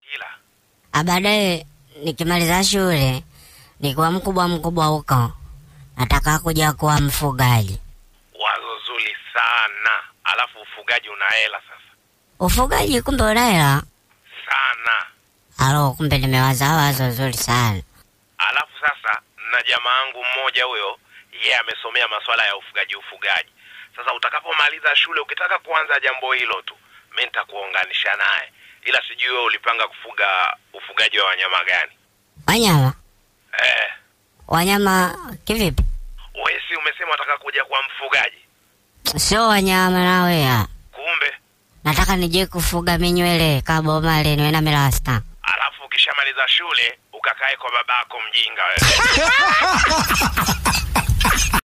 Ila Ah, baadaye nikimaliza shule nikiwa mkubwa mkubwa huko, nataka kuja kuwa mfugaji. wazo zuri sana, alafu ufugaji una hela sasa Ufugaji kumbe una hela? sana. Alo, kumbe nimewaza wazo zuri sana. Alafu sasa na jamaa yangu mmoja huyo, yeye amesomea masuala ya ufugaji ufugaji. Sasa utakapomaliza shule, ukitaka kuanza jambo hilo tu, mi nitakuunganisha naye, ila sijui wewe ulipanga kufuga ufugaji wa wanyama gani? Wanyama? Eh, Wanyama kivipi? wewe si umesema unataka kuja kuwa mfugaji? Sio wanyama nawe ya. Kumbe Nataka nije kufuga minywele kabomale niwe na mirasta. alafu ukishamaliza shule ukakae kwa babako mjinga wewe.